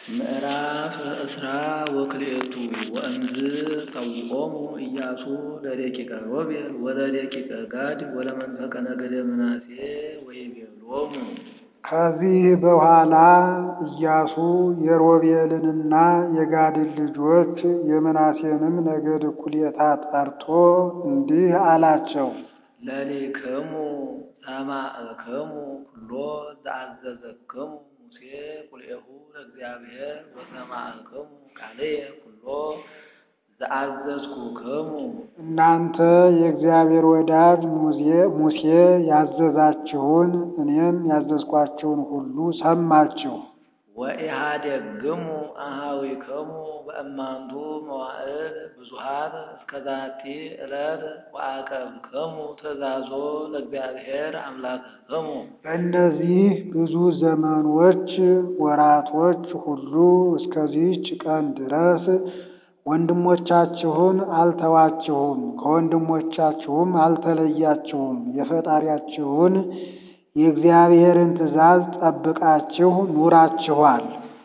ምዕራፍ እስራ ወክልኤቱ ወእምዝ ቀዊዖሙ ኢያሱ ለደቂቀ ሮቤል ወለደቂቀ ጋድ ወለመንፈቀ ነገደ ምናሴ ወይቤሎሙ ከዚህ በኋላ ኢያሱ የሮቤልንና የጋድን ልጆች የምናሴንም ነገድ እኩሌታ ጠርቶ እንዲህ አላቸው። ለሊክሙ ሰማዕክሙ ኩሎ ዘአዘዘክሙ ሙሴ ቁልኤሁ ለእግዚአብሔር ወሰማዕክሙ ቃልየ ኩሎ ዘአዘዝኩክሙ እናንተ የእግዚአብሔር ወዳጅ ሙሴ ያዘዛችሁን እኔም ያዘዝኳችሁን ሁሉ ሰማችሁ። ወኢሃደግሙ አኀዊክሙ በእማንቱ መዋዕል ብዙኃት እስከ ዛቲ ዕለት ወአቀብክሙ ትእዛዞ ለእግዚአብሔር አምላክክሙ በእነዚህ ብዙ ዘመኖች ወራቶች ሁሉ እስከዚህች ቀን ድረስ ወንድሞቻችሁን አልተዋችሁም፣ ከወንድሞቻችሁም አልተለያችሁም። የፈጣሪያችሁን የእግዚአብሔርን ትእዛዝ ጠብቃችሁ ኑራችኋል።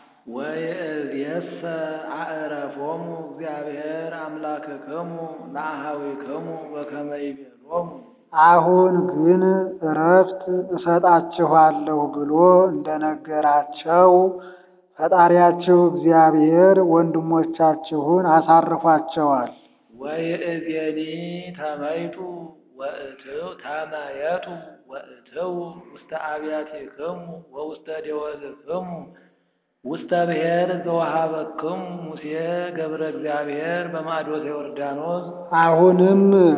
ወይእዜሰ አዕረፎሙ እግዚአብሔር አምላክክሙ ለአኀዊክሙ በከመ ይቤሎሙ አሁን ግን እረፍት እሰጣችኋለሁ ብሎ እንደነገራቸው ፈጣሪያችሁ እግዚአብሔር ወንድሞቻችሁን አሳርፏቸዋል። ወይእዜኒ ተመይጡ ወእትው ተመየጡ ወእትው ውስተ አብያቲክሙ ወውስተ ደወልክሙ ውስተ ብሔር ዘወሃበክሙ ሙሴ ገብረ እግዚአብሔር በማዕዶተ ዮርዳኖስ አሁንም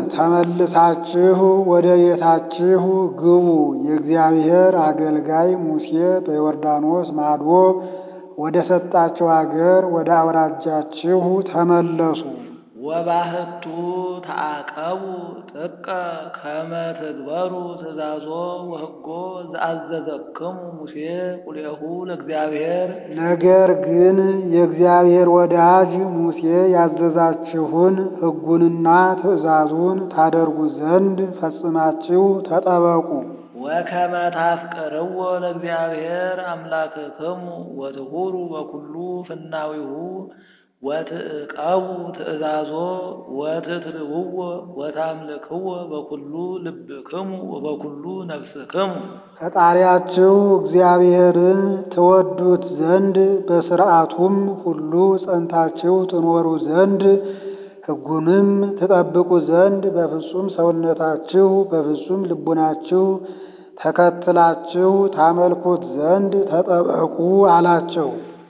ተመልሳችሁ ወደ ቤታችሁ ግቡ። የእግዚአብሔር አገልጋይ ሙሴ በዮርዳኖስ ማዶ ወደ ሰጣችሁ አገር ወደ አውራጃችሁ ተመለሱ። ወባህቱ ተአቀቡ ጥቀ ከመ ትግበሩ ትእዛዞ ወሕጎ ዘአዘዘክሙ ሙሴ ቁልኤሁ ለእግዚአብሔር ነገር ግን የእግዚአብሔር ወዳጅ ሙሴ ያዘዛችሁን ሕጉንና ትእዛዙን ታደርጉ ዘንድ ፈጽማችሁ ተጠበቁ። ወከመ ታፍቅርዎ ለእግዚአብሔር አምላክክሙ ወትሁሩ በኩሉ ፍናዊሁ ወትዕቀቡ ትእዛዞ ወትትልውዎ ወታምልክዎ በኩሉ ልብክሙ ወበኩሉ ነፍስክሙ ፈጣሪያችሁ እግዚአብሔርን ትወዱት ዘንድ በሥርዓቱም ሁሉ ጸንታችሁ ትኖሩ ዘንድ ሕጉንም ትጠብቁ ዘንድ በፍጹም ሰውነታችሁ በፍጹም ልቡናችሁ ተከትላችሁ ታመልኩት ዘንድ ተጠበቁ አላቸው።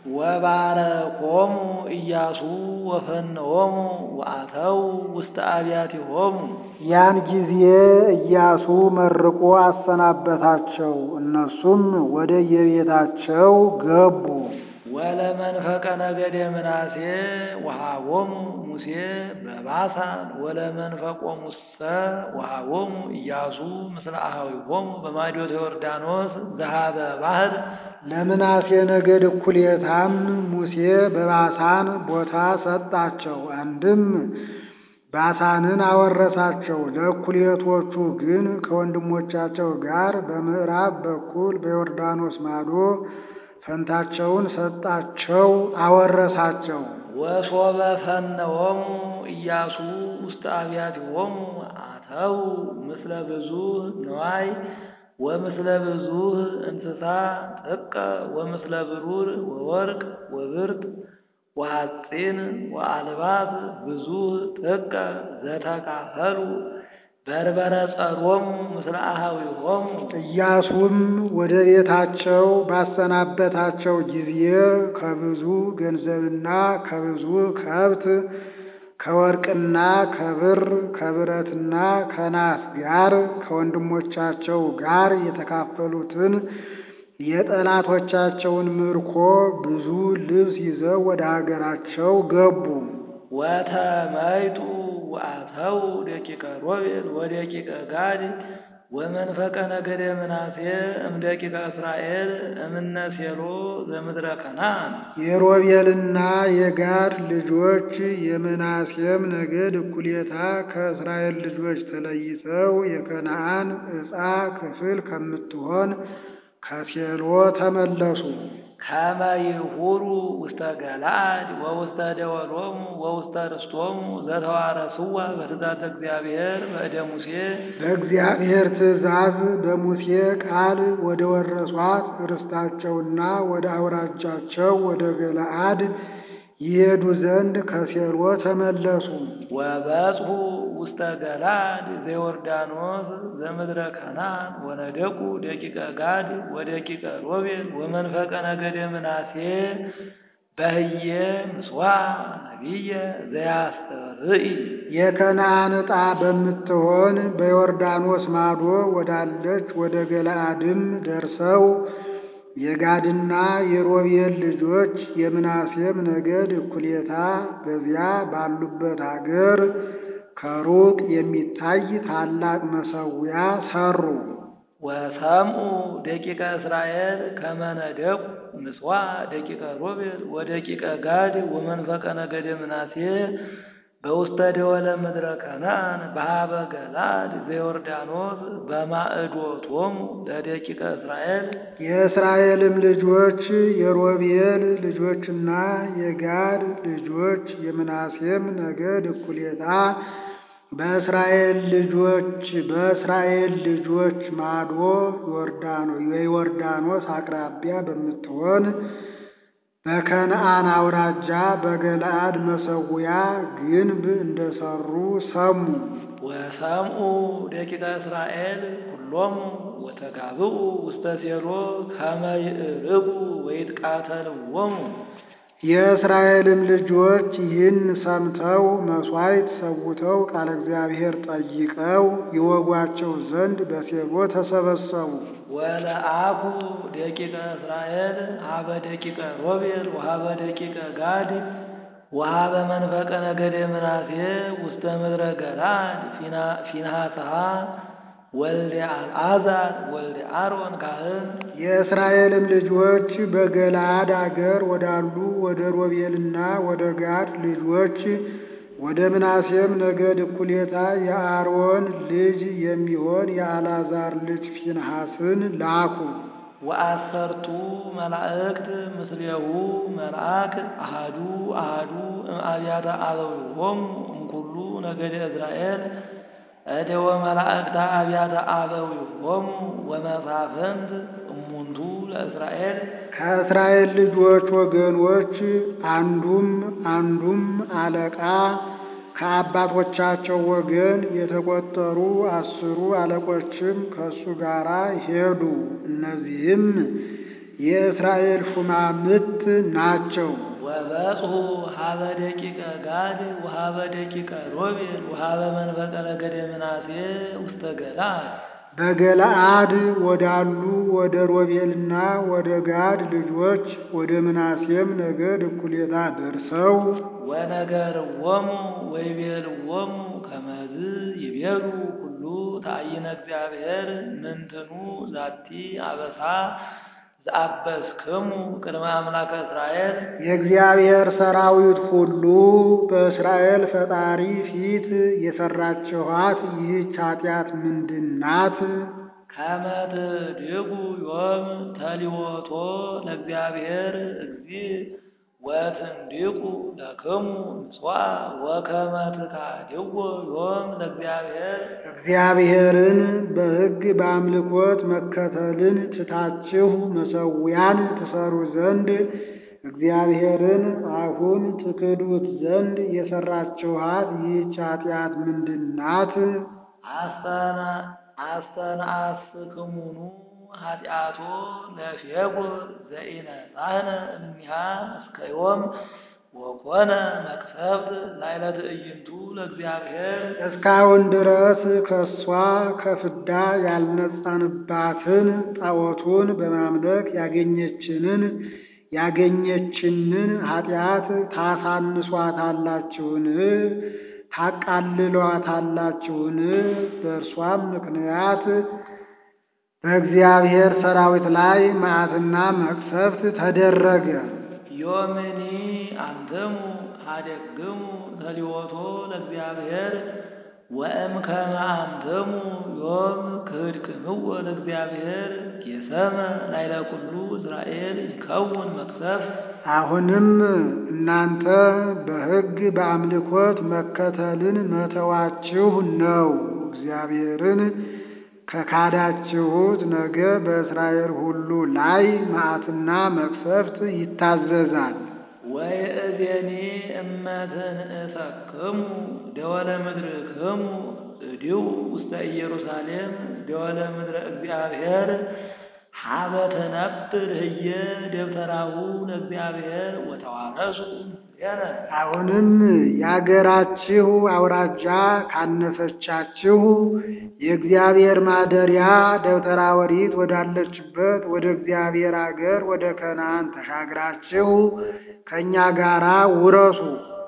ወባረኮሙ ኢያሱ ወፈነዎሙ ወአተው ውስተ አብያቲሆሙ ያን ጊዜ ኢያሱ መርቆ አሰናበታቸው። እነሱም ወደ የቤታቸው ገቡ። ወለመንፈቀ ነገደ ምናሴ ወሃቦሙ ሙሴ በባሳን ወለመንፈቆሙሰ ወሃቦሙ ኢያሱ ምስለ አኀዊሆሙ በማዶተ ዮርዳኖስ ዘኀበ ባሕር ለምናሴ ነገድ እኩሌታም ሙሴ በባሳን ቦታ ሰጣቸው። አንድም ባሳንን አወረሳቸው። ለእኩሌቶቹ ግን ከወንድሞቻቸው ጋር በምዕራብ በኩል በዮርዳኖስ ማዶ ፈንታቸውን ሰጣቸው፣ አወረሳቸው። ወሶበ ፈነዎሙ ኢያሱ ውስተ አብያቲሆሙ አተው ምስለ ብዙኅ ነዋይ ወምስለ ብዙኅ እንስሳ ጥቀ ወምስለ ብሩር ወወርቅ ወብርት ወሐፂን ወአልባስ ብዙኅ ጥቀ ዘተካፈሉ በርበረ ጸሮሙ ምስለ አኀዊሆሙ ኢያሱም ወደ ቤታቸው ባሰናበታቸው ጊዜ ከብዙ ገንዘብና ከብዙ ከብት ከወርቅና ከብር ከብረትና ከናስ ጋር ከወንድሞቻቸው ጋር የተካፈሉትን የጠላቶቻቸውን ምርኮ ብዙ ልብስ ይዘው ወደ ሀገራቸው ገቡ። ወተመይጡ ወአተው ደቂቀ ሮቤል ወደቂቀ ጋድ ወመንፈቀ ነገደ ምናሴ እምደቂቀ እስራኤል እምነ ሴሎ ዘምድረ ከነዓን የሮቤልና የጋድ ልጆች የምናሴም ነገድ እኩሌታ ከእስራኤል ልጆች ተለይተው የከነዓን ዕፃ ክፍል ከምትሆን ከሴሎ ተመለሱ። ከመ ይሁሩ ውስተ ገለዓድ ወውስተ ደወሎሙ ወውስተ ርስቶሙ ዘተዋረስዋ በትእዛዘ እግዚአብሔር በእደ ሙሴ በእግዚአብሔር ትእዛዝ በሙሴ ቃል ወደ ወረሷት ርስታቸውና ወደ አውራጃቸው ወደ ገለዓድ ይሄዱ ዘንድ ከሴሎ ተመለሱ። ወበጽሑ ውስተ ገለዓድ ዘዮርዳኖስ ዘምድረ ከናን ወነደቁ ደቂቀ ጋድ ወደቂቀ ሮቤል ወመንፈቀ ነገደ ምናሴ በህየ ምጽዋዕ ነቢየ ዘያስተርኢ የከነዓን ዕጣ በምትሆን በዮርዳኖስ ማዶ ወዳለች ወደ ገለዓድም ደርሰው የጋድና የሮቤል ልጆች የምናሴም ነገድ እኩሌታ በዚያ ባሉበት አገር ከሩቅ የሚታይ ታላቅ መሠዊያ ሠሩ። ወሰምኡ ደቂቀ እስራኤል ከመ ነደቁ ምጽዋዕ ደቂቀ ሮቤል ወደቂቀ ጋድ ወመንፈቀ ነገደ ምናሴ በውስተ ደወለ ምድረ ከነዓን በሃበ ገለዓድ ዘዮርዳኖስ በማዕዶቶሙ ለደቂቀ እስራኤል የእስራኤልም ልጆች የሮቤል ልጆችና የጋድ ልጆች የምናሴም ነገድ እኩሌታ በእስራኤል ልጆች በእስራኤል ልጆች ማዶ ዮርዳኖ የዮርዳኖስ አቅራቢያ በምትሆን በከነዓን አውራጃ በገለዓድ መሠዊያ ግንብ እንደሰሩ ሰሙ። ወሰምኡ ደቂቀ እስራኤል ኩሎሙ ወተጋብኡ ውስተ ሴሎ ከመ ይዕርጉ ወይትቃተልዎሙ የእስራኤልም ልጆች ይህን ሰምተው መሥዋዕት ሰውተው ቃለ እግዚአብሔር ጠይቀው ይወጓቸው ዘንድ በሴሎ ተሰበሰቡ። ወለአኩ ደቂቀ እስራኤል ሀበ ደቂቀ ሮቤል ወሀበ ደቂቀ ጋድ ወሀበ መንፈቀ ነገደ ምናሴ ውስተ ምድረ ገለዓድ ፊንሐስሃ ወልደ አልዓዛር ወልደ አሮን ካህን የእስራኤልም ልጆች በገለዓድ አገር ወዳሉ ወደ ሮቤልና ወደ ጋድ ልጆች ወደ ምናሴም ነገድ እኩሌታ የአሮን ልጅ የሚሆን የአልዓዛር ልጅ ፊንሐስን ላኩ። ወአሰርቱ መላእክት ምስሌሁ መልአክ አሃዱ አሃዱ እምአብያተ አበዊሆሙ እምኩሉ ነገደ እስራኤል እደወ መላእክተ አብያተ አበዊሆሙ ወመሳፍንት እሙንቱ ለእስራኤል ከእስራኤል ልጆች ወገኖች አንዱም አንዱም አለቃ ከአባቶቻቸው ወገን የተቆጠሩ አስሩ አለቆችም ከእሱ ጋር ሄዱ። እነዚህም የእስራኤል ሹማምት ናቸው። ወበጽሑ ሀበ ደቂቀ ጋድ ወሀበ ደቂቀ ሮቤል ወሀበ መንፈቀ ነገደ ምናሴ ውስተ ገለዓድ በገለዓድ ወዳሉ ወደ ሮቤልና ወደ ጋድ ልጆች ወደ ምናሴም ነገድ እኩሌታ ደርሰው ወነገርዎሙ ወይቤልዎሙ ከመዝ ይቤሉ ኩሉ ተአይነ እግዚአብሔር ምንትኑ ዛቲ አበሳ ዘአበስክሙ ቅድመ አምላከ እስራኤል የእግዚአብሔር ሰራዊት ሁሉ በእስራኤል ፈጣሪ ፊት የሰራችኋት ይህች ኃጢአት ምንድናት? ከመ ትድጉ ዮም ተሊወቶ ለእግዚአብሔር እግዚእ ወትንዲቁ ለክሙ ምጽዋዕ ወከመ ትካድዎ ዮም ለእግዚአብሔር እግዚአብሔርን በሕግ በአምልኮት መከተልን ትታችሁ መሠዊያን ትሰሩ ዘንድ እግዚአብሔርን አሁን ትክዱት ዘንድ የሰራችኋት ይህች ኃጢአት ምንድናት? አስተንአስክሙኑ ኃጢአቶ ለፌጎር ዘኢነጻነ እኒሃ እስከ ዮም ወኮነ መቅሰፍት ላዕለ ትዕይንቱ ለእግዚአብሔር እስካሁን ድረስ ከእሷ ከፍዳ ያልነጻንባትን ጣዖቱን በማምለክ ያገኘችንን ያገኘችንን ኃጢአት ታሳንሷታላችሁን? ታቃልሏታላችሁን? በእርሷም ምክንያት በእግዚአብሔር ሰራዊት ላይ መዓትና መቅሰፍት ተደረገ። ዮምኒ አንትሙ ሀደግሙ ተሊወቶ ለእግዚአብሔር ወእምከመ አንትሙ ዮም ክህድክምዎ ለእግዚአብሔር ጌሰመ ላዕለ ኩሉ እስራኤል ይከውን መቅሰፍት አሁንም እናንተ በሕግ በአምልኮት መከተልን መተዋችሁ ነው። እግዚአብሔርን ከካዳችሁት ነገ በእስራኤል ሁሉ ላይ መዓትና መቅሰፍት ይታዘዛል። ወይእዜኒ እመትንእሰክሙ ደወለ ምድርክሙ እዲው ውስተ ኢየሩሳሌም ደወለ ምድረ እግዚአብሔር ሀበ ትነብር ህየ ደብተራሁ ለእግዚአብሔር ወተዋረሱ ምስሌነ አሁንም የአገራችሁ አውራጃ ካነሰቻችሁ የእግዚአብሔር ማደሪያ ደብተራ ኦሪት ወዳለችበት ወደ እግዚአብሔር አገር ወደ ከነዓን ተሻግራችሁ ከእኛ ጋራ ውረሱ።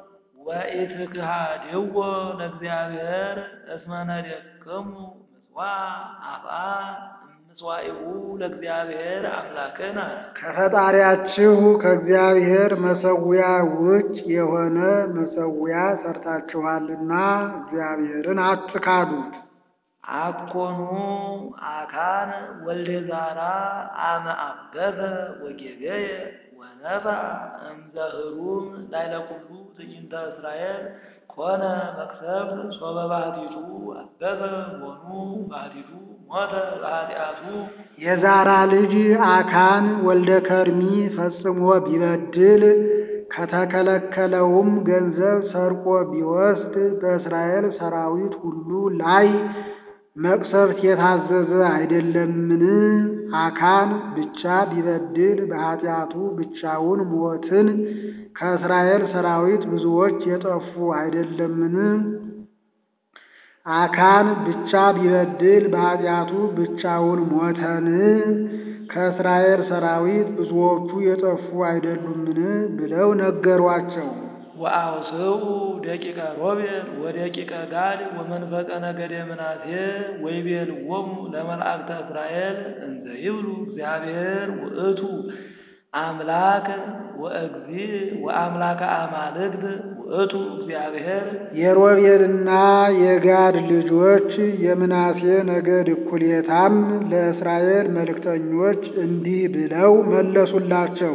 ወኢትክሃድዎ ለእግዚአብሔር እስመ ነደክሙ ምጽዋዕ አፍአ እምጽዋዕሁ ለእግዚአብሔር አምላክነ ከፈጣሪያችሁ ከእግዚአብሔር መሰዊያ ውጭ የሆነ መሰዊያ ሰርታችኋልና እግዚአብሔርን አትካዱት። አኮኑ አካን ወልደ ዛራ አመ አበሰ ወጌገየ ወነፋ እምዘህሩም ላዕለ ኩሉ ትዕይንተ እስራኤል ኮነ መቅሰፍት ሶበ ባህቲቱ አበሰ ቦኑ ባህቲቱ ሞተ በኃጢአቱ የዛራ ልጅ አካን ወልደ ከርሚ ፈጽሞ ቢበድል ከተከለከለውም ገንዘብ ሰርቆ ቢወስድ በእስራኤል ሰራዊት ሁሉ ላይ መቅሰፍት የታዘዘ አይደለምን? አካን ብቻ ቢበድል በኃጢአቱ ብቻውን ሞትን ከእስራኤል ሰራዊት ብዙዎች የጠፉ አይደለምን? አካን ብቻ ቢበድል በኃጢአቱ ብቻውን ሞተን ከእስራኤል ሰራዊት ብዙዎቹ የጠፉ አይደሉምን? ብለው ነገሯቸው። ወአውስኡ ደቂቀ ሮቤል ወደቂቀ ጋድ ወመንፈቀ ነገደ ምናሴ ወይቤልዎሙ ለመላእክተ እስራኤል እንዘ ይብሉ እግዚአብሔር ውእቱ አምላክ ወእግዚእ ወአምላከ አማልክት ውእቱ እግዚአብሔር የሮቤልና የጋድ ልጆች የምናሴ ነገድ እኩሌታም ለእስራኤል መልእክተኞች እንዲህ ብለው መለሱላቸው።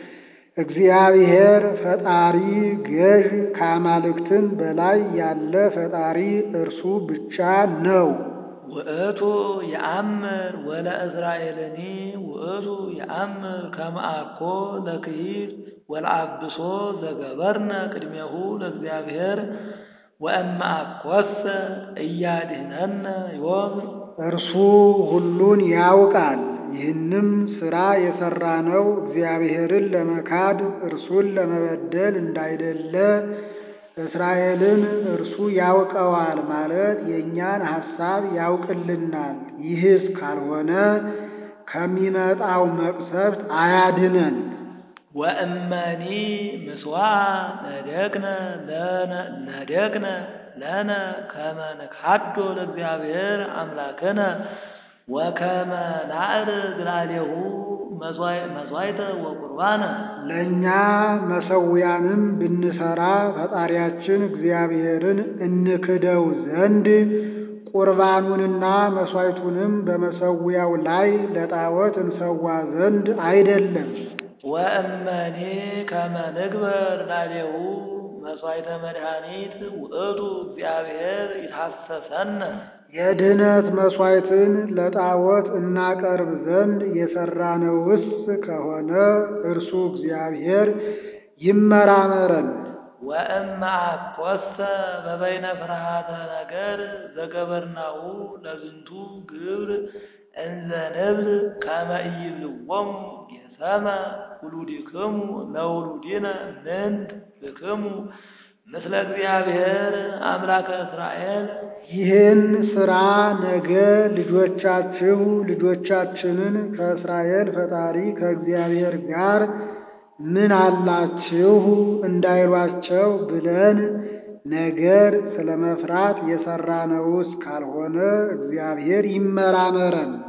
እግዚአብሔር ፈጣሪ ገዥ ከአማልክትም በላይ ያለ ፈጣሪ እርሱ ብቻ ነው። ውእቱ የአምር ወለእስራኤልኒ ውእቱ የአምር ከመ አኮ ለክሂድ ወለአብሶ ዘገበርነ ቅድሜሁ ለእግዚአብሔር ወእመ አኮሰ እያድኅነነ ዮም እርሱ ሁሉን ያውቃል። ይህንም ሥራ የሠራነው እግዚአብሔርን ለመካድ እርሱን ለመበደል እንዳይደለ እስራኤልን እርሱ ያውቀዋል ማለት የእኛን ሐሳብ ያውቅልናል። ይህስ ካልሆነ ከሚመጣው መቅሰፍት አያድነን። ወእመኒ ምስዋዕ ነደቅነ ለነ- ነደቅነ ለነ ከመ ንካዶ ለእግዚአብሔር አምላክነ ወከመ ናዕርግ ላዕሌሁ መሥዋዕተ ወቁርባነ ለእኛ መሠዊያንም ብንሠራ ፈጣሪያችን እግዚአብሔርን እንክደው ዘንድ ቁርባኑንና መሥዋዕቱንም በመሠዊያው ላይ ለጣዖት እንሰዋ ዘንድ አይደለም። ወእመኒ ከመ ንግበር ላዕሌሁ መሥዋዕተ መድኃኒት ውእቱ እግዚአብሔር ይትሐሰሰነ የድኅነት መሥዋዕትን ለጣዖት እናቀርብ ዘንድ የሠራነውስ ከሆነ እርሱ እግዚአብሔር ይመራመረን። ወእመ አኰሰ በበይነ ፍርሃተ ነገር ዘገበርናሁ ለዝንቱ ግብር እንዘ ንብል ከመ ኢይብልዎሙ ጌሰመ ውሉድክሙ ለውሉድነ ምንት ብክሙ ምስለ እግዚአብሔር አምላከ እስራኤል ይህን ሥራ ነገ ልጆቻችሁ ልጆቻችንን ከእስራኤል ፈጣሪ ከእግዚአብሔር ጋር ምን አላችሁ እንዳይሏቸው ብለን ነገር ስለ መፍራት የሠራነውስ ካልሆነ እግዚአብሔር ይመራመረን።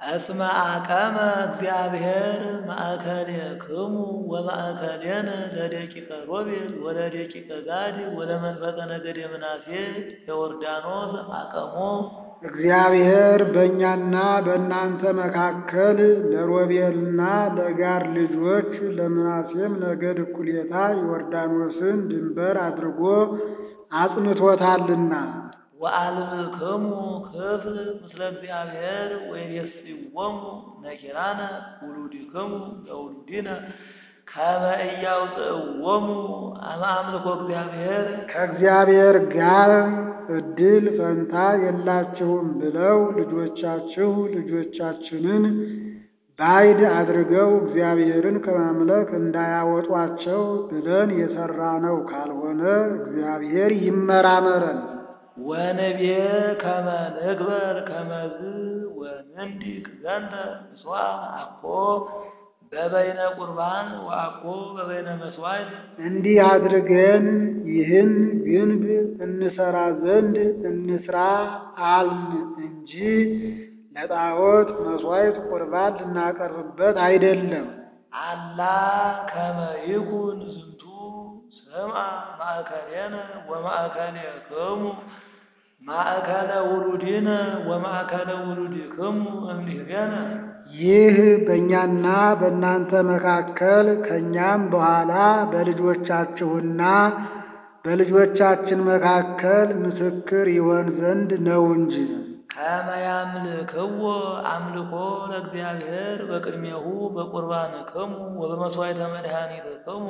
እስመ አቀመ እግዚአብሔር ማእከሌክሙ ወማእከሌነ ለደቂቀ ሮቤል ወለደቂቀ ጋድ ወለመንፈቀ ነገደ ምናሴ የዮርዳኖስ አቀሞ እግዚአብሔር በእኛና በእናንተ መካከል ለሮቤልና ለጋድ ልጆች ለምናሴም ነገድ እኩሌታ ዮርዳኖስን ድንበር አድርጎ አጽንቶታልና ወአልብክሙ ክፍል ምስለ እግዚአብሔር ወይሬስይዎሙ ነኪራነ ውሉድክሙ ለውሉዲነ ከመ ኢያውፅእዎሙ አመ አምልኮ እግዚአብሔር ከእግዚአብሔር ጋር እድል ፈንታ የላችሁም ብለው ልጆቻችሁ ልጆቻችንን ባዕድ አድርገው እግዚአብሔርን ከማምለክ እንዳያወጧቸው ብለን የሠራነው ካልሆነ እግዚአብሔር ይመራመረን። ወንቤ ከመ ንግበር ከመዝ ወንንዲቅ ዘንተ ምስዋ አኮ በበይነ ቁርባን ወአኮ በበይነ መስዋዕት እንዲህ አድርገን ይህን ግንብ እንሰራ ዘንድ እንስራ አልን እንጂ ለጣዖት መሥዋዕት ቁርባን ልናቀርብበት አይደለም። አላ ከመ ይኩን ዝንቱ ስምዐ ማእከሌነ ወማእከሌክሙ ማእከለ ውሉድነ ወማእከለ ውሉድክሙ እምኔገነ ይህ በእኛና በእናንተ መካከል ከእኛም በኋላ በልጆቻችሁና በልጆቻችን መካከል ምስክር ይሆን ዘንድ ነው እንጂ። ከመ ያምልክዎ አምልኮ ለእግዚአብሔር በቅድሜሁ በቁርባንክሙ ወበመሥዋዕተ መድኃኒትክሙ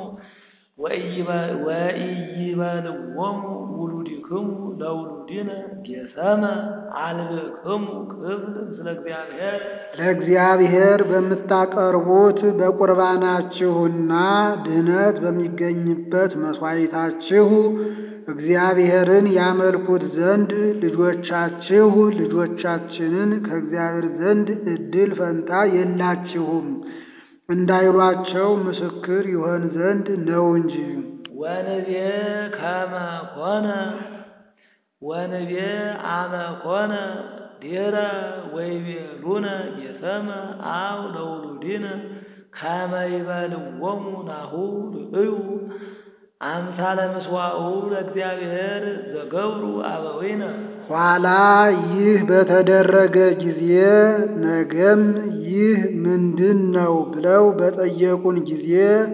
ወኢይበልዎሙ ውሉድክሙ ለውሉድነ ጌሰመ አልብክሙ ክፍል ምስለ እግዚአብሔር ለእግዚአብሔር በምታቀርቡት በቁርባናችሁና ድኅነት በሚገኝበት መሥዋዕታችሁ እግዚአብሔርን ያመልኩት ዘንድ ልጆቻችሁ ልጆቻችንን ከእግዚአብሔር ዘንድ ዕድል ፈንታ የላችሁም እንዳይሏቸው ምስክር ይሆን ዘንድ ነው እንጂ። ወንቤ ከመ ኮነ ወንቤ አመ ኮነ ዲረ ወይቤሉነ ጌሰመ አው ለውሉድነ ከመ ይበልዎሙ ናሁ ርእዩ አምሳለ ምስዋኡ ለእግዚአብሔር ዘገብሩ አበዊነ ኋላ ይህ በተደረገ ጊዜ ነገም ይህ ምንድን ነው ብለው በጠየቁን ጊዜ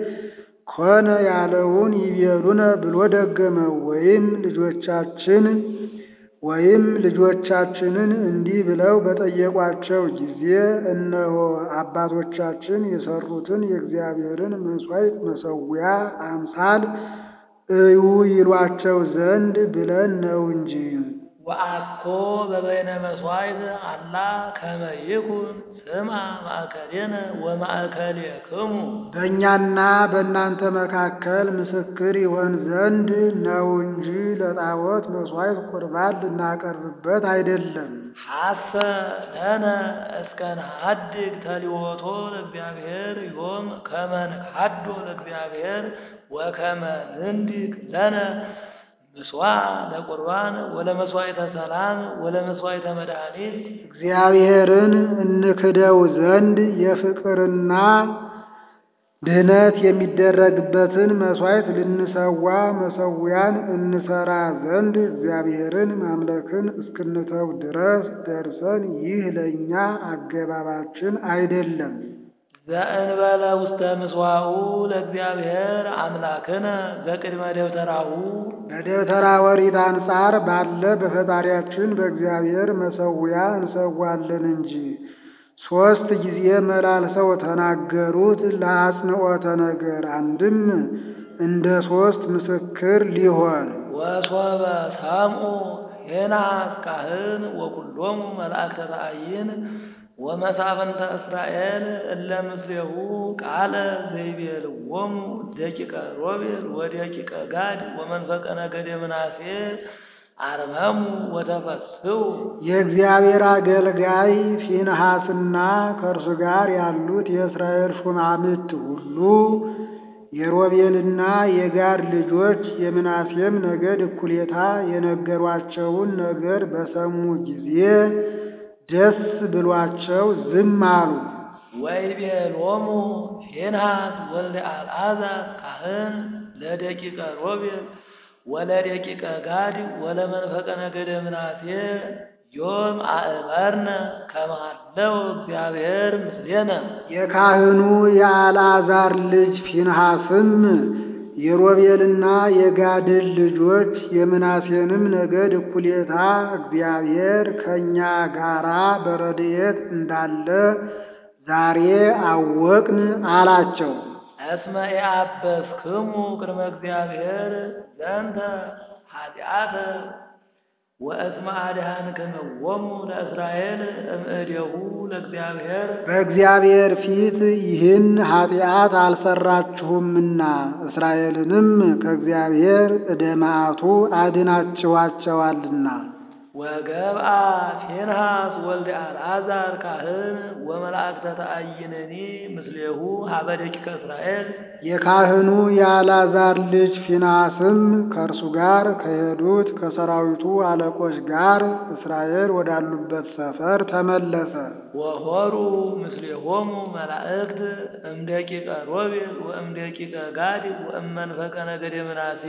ኮነ ያለውን ይቤሉነ ብሎ ደገመው። ወይም ልጆቻችን ወይም ልጆቻችንን እንዲህ ብለው በጠየቋቸው ጊዜ እነሆ አባቶቻችን የሰሩትን የእግዚአብሔርን መሥዋዕት መሠዊያ አምሳል እዩ ይሏቸው ዘንድ ብለን ነው እንጂ። ወአኮ በበይነ መሥዋዕት አላ ከመ ይኩን ስምዐ ማእከሌነ ወማእከሌክሙ በእኛና በእናንተ መካከል ምስክር ይሆን ዘንድ ነው እንጂ ለጣዖት መሥዋዕት ቁርባን ልናቀርብበት አይደለም። ሐሰ ለነ እስከ ንሐድግ ተሊዎቶ ለእግዚአብሔር ዮም ከመ ንሐዶ ለእግዚአብሔር ወከመ ንንዲቅ ለነ ምስዋዕ ለቁርባን ወለመሥዋዕተ ሰላም ወለመሥዋዕተ መድኃኒት እግዚአብሔርን እንክደው ዘንድ የፍቅርና ድኅነት የሚደረግበትን መሥዋዕት ልንሰዋ መሠዊያን እንሰራ ዘንድ እግዚአብሔርን ማምለክን እስክንተው ድረስ ደርሰን ይህ ለእኛ አገባባችን አይደለም። ዘእንበለ ውስተ ምስዋኡ ለእግዚአብሔር አምላክነ ዘቅድመ ደብተራሁ በደብተራ ኦሪት አንጻር ባለ በፈጣሪያችን በእግዚአብሔር መሠዊያ እንሰዋለን እንጂ። ሦስት ጊዜ መላልሰው ተናገሩት ለአጽንዖተ ነገር፣ አንድም እንደ ሦስት ምስክር ሊሆን ወሶበ ሰምዑ ሄናስ ካህን ወኩሎሙ መላእክተ ተአይን ወመሳፍንተ እስራኤል እለ ምስሌሁ ቃለ ዘይቤልዎሙ ደቂቀ ሮቤል ወደቂቀ ጋድ ወመንፈቀ ነገደ ምናሴ አርመሙ ወተፈስሑ የእግዚአብሔር አገልጋይ ፊንሐስና ከእርሱ ጋር ያሉት የእስራኤል ሹማምት ሁሉ የሮቤልና የጋድ ልጆች የምናሴም ነገድ እኩሌታ የነገሯቸውን ነገር በሰሙ ጊዜ ደስ ብሏቸው ዝም አሉ። ወይቤሎሙ ፊንሃስ ወልደ አልዓዛር ካህን ለደቂቀ ሮቤል ወለደቂቀ ጋድ ወለመንፈቀ ነገደ ምናሴ ዮም አእመርነ ከማለው እግዚአብሔር ምስሌነ የካህኑ የአልዓዛር ልጅ ፊንሐስም የሮቤልና የጋድን ልጆች የምናሴንም ነገድ እኩሌታ እግዚአብሔር ከእኛ ጋራ በረድኤት እንዳለ ዛሬ አወቅን አላቸው። እስመ ኢአበስክሙ ቅድመ እግዚአብሔር ዘንተ ኃጢአተ ወእስመ አድኃንክምዎሙ ለእስራኤል እምእዴሁ ለእግዚአብሔር በእግዚአብሔር ፊት ይህን ኃጢአት አልሰራችሁምና እስራኤልንም ከእግዚአብሔር ዕደ መዓቱ አድናችኋቸዋልና። ወገብአ ፊንሃስ ወልደ አልዓዛር ካህን ወመላእክተ ተአይንኒ ምስሌሁ ሀበ ደቂቀ እስራኤል የካህኑ የአልዓዛር ልጅ ፊንሐስም ከእርሱ ጋር ከሄዱት ከሰራዊቱ አለቆች ጋር እስራኤል ወዳሉበት ሰፈር ተመለሰ። ወሆሩ ምስሌሆሙ መላእክት እምደቂቀ ሮቤል ወእምደቂቀ ጋድ ወእመንፈቀ ነገደ ምናሴ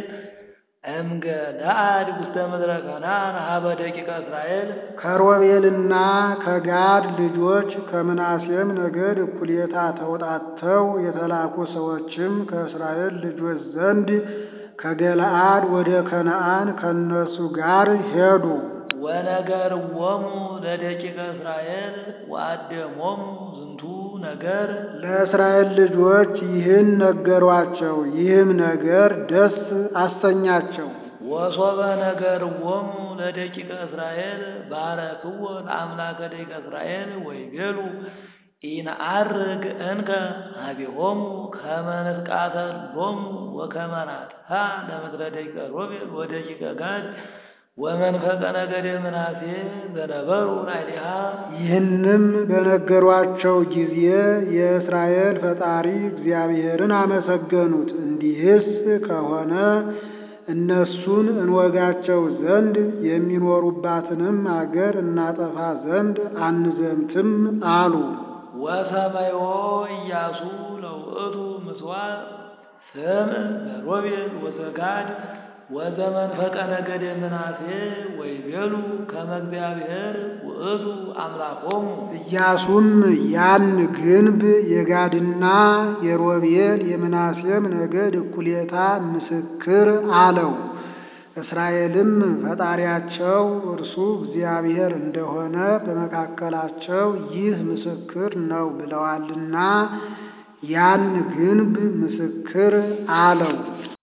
እምገለአድ ውስተ ምድረ ከነዓን ሀበ ደቂቀ እስራኤል ከሮቤልና ከጋድ ልጆች ከምናሴም ነገድ እኩሌታ ተውጣተው የተላኩ ሰዎችም ከእስራኤል ልጆች ዘንድ ከገለአድ ወደ ከነዓን ከእነርሱ ጋር ሄዱ። ወነገርዎሙ ለደቂቀ እስራኤል ወአደሞሙ ዝንቱ ነገር ለእስራኤል ልጆች ይህን ነገሯቸው። ይህም ነገር ደስ አሰኛቸው። ወሶበ ነገርዎሙ ለደቂቀ እስራኤል ባረክዎ ለአምላከ ደቂቀ እስራኤል ወይቤሉ ኢነዐርግ እንከ ኀቤሆሙ ከመ ንትቃተሎሙ ወከመ ናጥፋ ለምድረ ደቂቀ ሮቤል ወደቂቀ ጋድ ወመንፈቀ ነገደ ምናሴ ዘነበሩ ላዕሌሃ ይህንም በነገሯቸው ጊዜ የእስራኤል ፈጣሪ እግዚአብሔርን አመሰገኑት። እንዲህስ ከሆነ እነሱን እንወጋቸው ዘንድ የሚኖሩባትንም አገር እናጠፋ ዘንድ አንዘምትም አሉ። ወሰመዮ ኢያሱ ለውእቱ ምስዋዕ ስምዕ ዘሮቤል ወዘጋድ ወዘመንፈቀ ነገደ ምናሴ ወይቤሉ ከመ እግዚአብሔር ውእቱ አምላኮሙ ኢያሱም ያን ግንብ የጋድና የሮቤል የምናሴም ነገድ እኩሌታ ምስክር አለው። እስራኤልም ፈጣሪያቸው እርሱ እግዚአብሔር እንደሆነ በመካከላቸው ይህ ምስክር ነው ብለዋልና ያን ግንብ ምስክር አለው።